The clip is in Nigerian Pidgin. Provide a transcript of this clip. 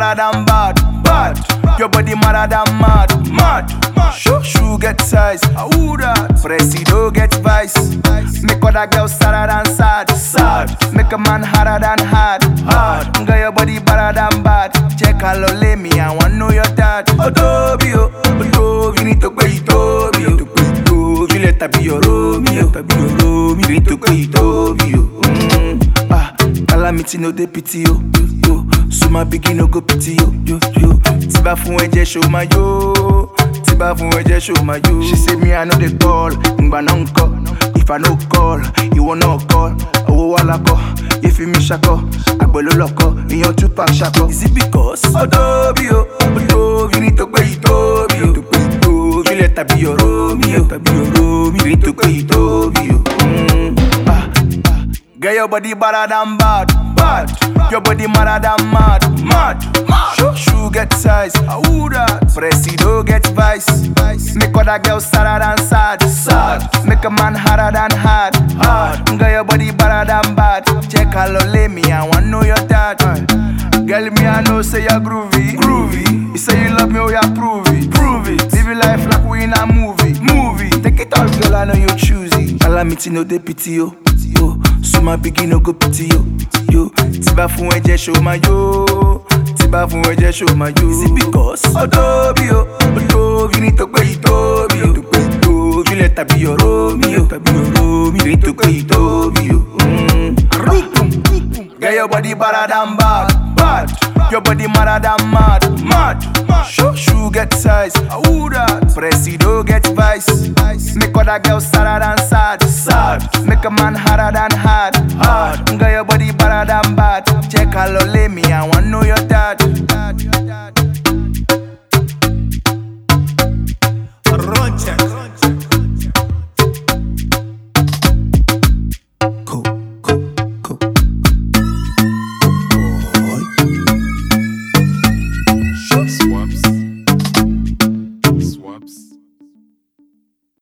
better than bad, bad. Your body madder than mad, mad. Shoe shoe get size, ah who that? Presido get vice. Make other girls sadder than sad, sad. Make a man harder than hard, hard. Girl your body better than bad. Check how low lay me, I want know your dad. Odobi oh, Odobi, need to pay Tobi oh. Tobi, let her be your Romeo, let her be your Romeo. Need to pay Tobi oh. Mm. Ah, calamity no dey pity yo, yo. So my pikin no go pity yo, yo, yo. Tiba fún ẹ̀jẹ̀ show my yo. Tiba fún ẹ̀jẹ̀ show my yo. She say me I no dey call, ngbà náà ń kọ́. If I no call, ìwọ náà call. Owó wà lákọ̀, ìfi mi ṣakọ̀. Àgbẹ̀ ló lọ́kọ̀, ìyan Tupac ṣakọ̀. Is it because? Ọdọ́bí o, Ọdọ́bí ní tó pé ìtóbi o. Tó pé ìtóbi lẹ̀ tàbí ọ̀rọ̀ mi o. Tàbí ọ̀rọ̀ mi. Ní tó pé ìtóbi o. Mm, ah, ah. Girl, your body better than bad, bad. Your body madder than mad, mad. Shoe shoe get size, ah who that? Presido get vice. Make other girls sadder than sad, sad. Make a man harder than hard, hard. Girl, your body better than bad. Check how low lay me, I want know your dad. Girl, me I know say you're groovy, groovy. You say you love me, oh yeah, prove it, prove it. Live your life like we in a movie, movie. Take it all, girl, I know you choosy. Calamity no dey pity yo, yo. So my pikin no go pity yo, yo. Tiba fún ẹ̀jẹ̀ show my yo, tiba fún ẹ̀jẹ̀ show my yo. Is it because? Ọdọ́bí o, Ọdọ́bí ní tó pé ìtóbi o. Tó pé ìtóbi lẹ̀ tàbí ọ̀rọ̀ mi o. Tàbí ọ̀rọ̀ mi. Ní tó pé ìtóbi o. Mm. Girl, your body better than bad, bad. Your body madder than mad, mad. Shoe shoe get size, ah who that? Presido get vice. Make other girls sadder than sad, sad. Make a man harder than hard, hard. Girl, your body better than bad. Check how low lay me, I want know your